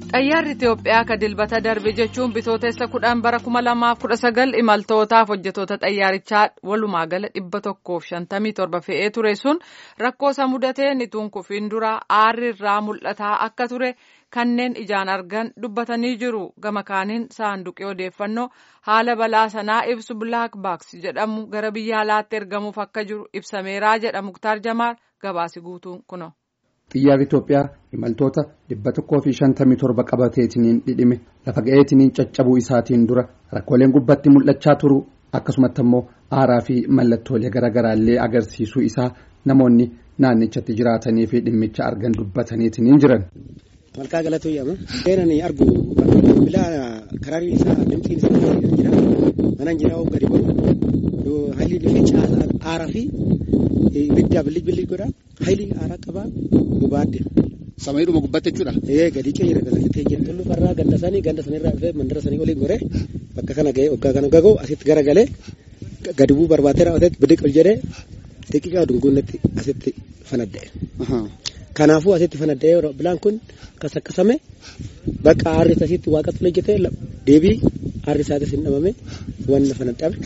Xayyaarri Itoophiyaa ka dilbata darbe jechuun bitootessa kudhan bara kuma lamaaf kudha sagal imaltootaaf hojjetoota xayyaarichaa walumaa gala dhibba tokkoof shantamii torba fe'ee ture sun rakkoo isa mudateen ituun kufiin dura aarri irraa mul'ataa akka ture kanneen ijaan argan dubbatanii jiru gama kaaniin saanduqii odeeffannoo haala balaa sanaa ibsu bilaak baaks jedhamu gara biyya alaatti ergamuuf akka jiru ibsameeraa jedha muktaar jamaal gabaasi guutuun kuno. xiyyaarri Itoophiyaa imaltoota dhibba tokkoo fi shantamii torba qabateetiniin dhidhime lafa ga'eetiniin caccabuu isaatiin dura rakkooleen gubbatti mul'achaa turu akkasumatti immoo aaraa fi mallattoolee garaagaraallee agarsiisuu isaa namoonni naannichatti jiraatanii fi dhimmicha argan dubbataniitiniin jiran. Malkaa galatu yaama. Seenani argu bilaa karaarii isaa dimxiin isaa jira. Mana jira gadi ba'u. Haalli dhufee aaraa fi ibiddaa billig billig godha. Haalli aaraa qabaa gubaadde. Samaayidhuma gubbatte jechuudha. Ee gadi ce'eera galagatee jira. Tullu farraa ganda sanii ganda sanirraa dhufee mandara sanii oliin goree bakka kana ga'ee waggaa kana gagoo asitti garagalee gadi bu'uu barbaatee raawwateetti bidiq ol jedhee xiqqaa dunguunnatti asitti fanadda'e. Kanaafuu asitti fanadda'ee bilaan kun akkas akkasame bakka aarri asitti waaqatti hojjetee deebii aarri isaatis hin dhabame wanna fanaddame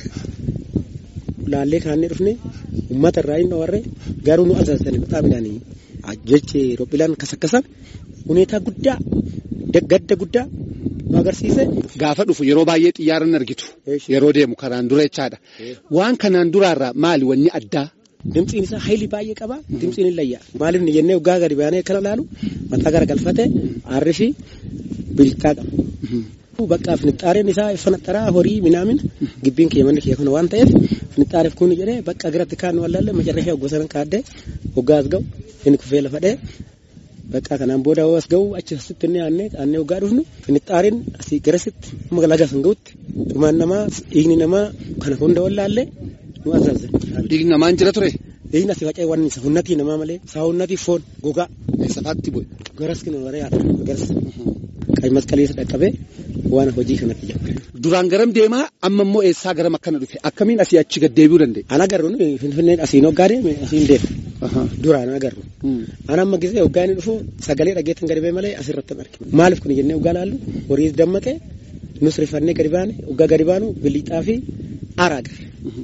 laallee kaannee dhufne uummata irraa hin dhawarre garuu nu asaasanii bixaa midhaanii jechi roophilaan akkas akkasame huneetaa guddaa gadda guddaa nu agarsiise. Gaafa dhufu yeroo baay'ee xiyyaara hin argitu yeroo deemu kanaan dura jechaadha waan kanaan duraarraa maali wanni addaa. Dimtsiin isaa hayilii baay'ee qaba. Dimtsiin hin layyaa. Maaliif ni jennee waggaa gadi baanee kana laalu mataa gara galfate aarri fi bilchaa qaba. Bakka finixaareen isaa fanaxaraa horii minaamin gibbiin kiyya manni kiyya kana waan ta'eef finixaareef kun jedhee bakka biratti kaan wallaalle macarrashee waggaa sana kaaddee waggaa as ga'u inni kufee lafa dhee bakka kanaan booda as ga'u achi asitti inni aannee aannee waggaa dhufnu finixaareen asii garasitti amma laga san ga'utti dhumaan namaa dhiigni namaa kana hunda wallaallee nu asaase. Dhiigni namaan jira ture. Dhiigni asii faca'ee waan isa hunnatii namaa malee isaa hunnatii foon gogaa. Safaatti bu'e. Garas kina waree haadha garas. Qabi masqaliisa dhaqqabee waan hojii kanatti jira. Duraan garam deemaa amma immoo eessaa garam akkana dhufe akkamiin asii achi gad deebi'uu danda'e. Ana agarru finfinneen asiin hoggaa deeme asiin deema. Duraan agarru. Ana amma gisee hoggaa inni dhufu sagalee dhageettan gadi bee malee asirratti hin arginu. Maaliif kun jennee hoggaa laallu horii dammaqee nus rifannee gadi baane hoggaa gadi baanu bilixaa fi aaraa agarre.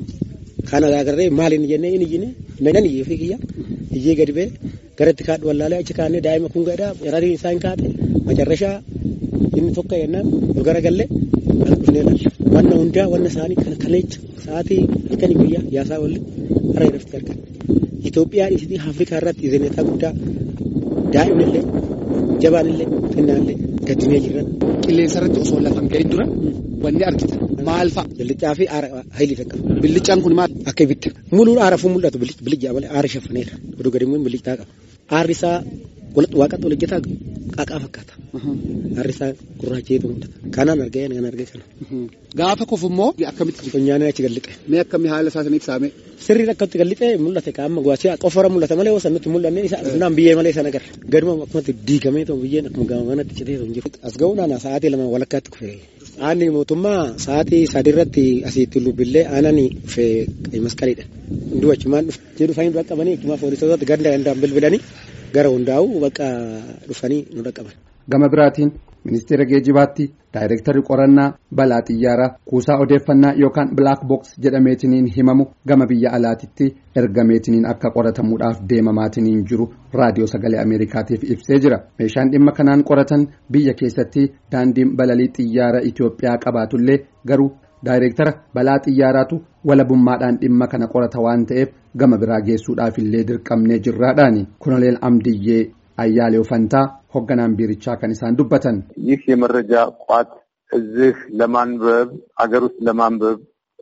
Kana agarree maaliin jennee inni jine nan iyyee fi kiyya iyyee gadi bee garatti kaadhu wallaalee achi kaanee daa'ima kun gadhaa yaraatiin isaa hin kaate macarrashaa inni tokko yennaan ol garagallee as dhufnee laalla. Wanna hundaa wanna isaanii kana kaleecha sa'aatii halkanii guyyaa yaasaa walli hara irratti argan. Itoophiyaan isitii Afrikaa irratti izineetaa guddaa daa'imnillee jabaanillee xinnaallee gaddinee jiran. Qilleensa irratti osoo lafa hin ga'in dura wanni argitan maal fa'a? Billichaa fi aara hayilii takka. Billichaan kun maal? Akka ibidda. Muluun aara fuun mul'atu bilichaa malee aara shaffaneera. Oduu gadi immoo bilichaa qaba. Aarri isaa waaqatti ol hojjetaa qaqaa fakkaata. Aarri isaa gurraacheetu mul'ata. Kanaan argee kan argee kana. Gaafa kufu immoo akkamitti? Funyaanee achi galliqe. Mee akkamii haala isaa saniif saame? Sirriin akkatti galliqee mul'ate qaama guwaachee qofara mul'ata malee osoo nutti mul'anne isa naan biyyee malee sana agarra. Gaduma akkumatti diigamee ta'u biyyeen akkuma gama manatti citee ta'u jiru. As ga'uun ana sa'aatii lama walakkaatti kufe. Aanni mootummaa sa'aatii sadii irratti asitti lubbillee aanani dhufe masqaliidha. Hunduu achumaan dhufe. Jedhu fayin dura qabanii achumaa poolisootatti ganda gandaan bilbilanii gara hundaa'u bakka dhufanii nu dhaqqaban. Gama biraatiin ministeera geejibaatti daayirektarri qorannaa balaa xiyyaaraa kuusaa odeeffannaa yookaan bilaak boks jedhameetiniin himamu gama biyya alaatitti ergameetiniin akka qoratamuudhaaf deemamaatiniin jiru raadiyoo sagalee ameerikaatiif ibsee jira meeshaan dhimma kanaan qoratan biyya keessatti daandiin balalii xiyyaara itiyoophiyaa qabaatullee garuu daayirektara balaa xiyyaaraatu walabummaadhaan dhimma kana qorata waan ta'eef gama biraa geessuudhaaf illee dirqamnee jirraadhaani kunoleel amdiyyee አያሌው ፈንታ ሆገናን ቢርቻ ከኒሳን ዱበተን ይህ የመረጃ ቋት እዚህ ለማንበብ አገር ውስጥ ለማንበብ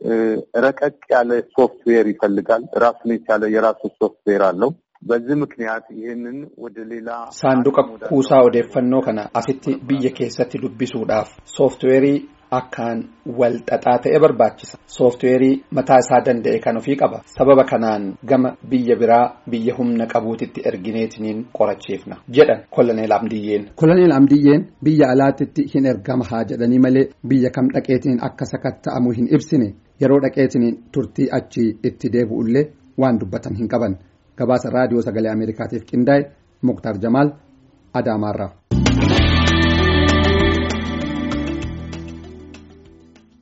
ረቀቅ ያለ ሶፍትዌር ይፈልጋል። ራሱን የቻለ የራሱ ሶፍትዌር አለው። በዚህ ምክንያት ይህንን ወደ ሌላ ሳንዱቀ ኩሳ ኦዴፈኖ ከነ አሲቲ ብየ ኬሰቲ ዱቢሱudhaaf sooftiweerii akkaan wal xaxaa ta'e barbaachisa. Sooftiweerii mataa isaa danda'e kan ofii qaba. Sababa kanaan gama biyya biraa biyya humna qabuutitti ergineetiniin qorachiifna jedhan koloneel Amdiyyeen. Koloneel Amdiyyeen biyya alaatitti hin ergama haa jedhanii malee biyya kam dhaqeetiniin akka sakatta'amu hin ibsine yeroo dhaqeetiniin turtii achi itti deebi'ullee waan dubbatan hin qaban. Gabaasa raadiyoo sagalee Ameerikaatiif qindaa'e Muktar Jamaal Adaamaarraa.